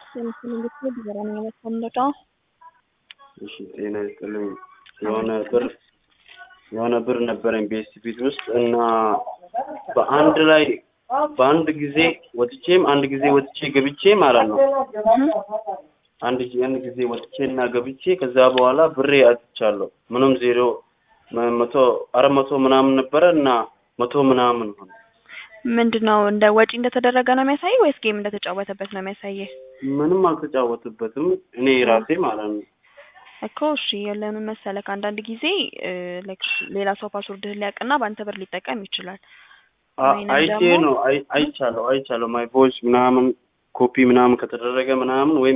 የምትፈልጉት ዲዛይን የምትፈልገው እሺ ጤና ይስጥልኝ። የሆነ ብር የሆነ ብር ነበረኝ ቤስት ፊት ውስጥ እና በአንድ ላይ በአንድ ጊዜ ወጥቼም አንድ ጊዜ ወጥቼ ገብቼ ማለት ነው። አንድ ጊዜ አንድ ጊዜ ወጥቼ እና ገብቼ ከዛ በኋላ ብሬ አጥቻለሁ። ምንም ዜሮ መ- መቶ አራት መቶ ምናምን ነበረ እና መቶ ምናምን ሆነ። ምንድን ነው እንደ ወጪ እንደተደረገ ነው የሚያሳይ ወይስ ጌም እንደተጫወተበት ነው የሚያሳየ? ምንም አልተጫወትበትም እኔ ራሴ ማለት ነው። እኮ እሺ ለምን መሰለህ አንዳንድ ጊዜ እ ላይክ ሌላ ሰው ፓስወርድህን ሊያውቅና በአንተ ብር ሊጠቀም ይችላል። አ- ወይንም አይቼ ደግሞ- ነው አይ- አይቻለሁ አይቻለሁ ማይ ቮይስ ምናምን ኮፒ ምናምን ከተደረገ ምናምን ወይም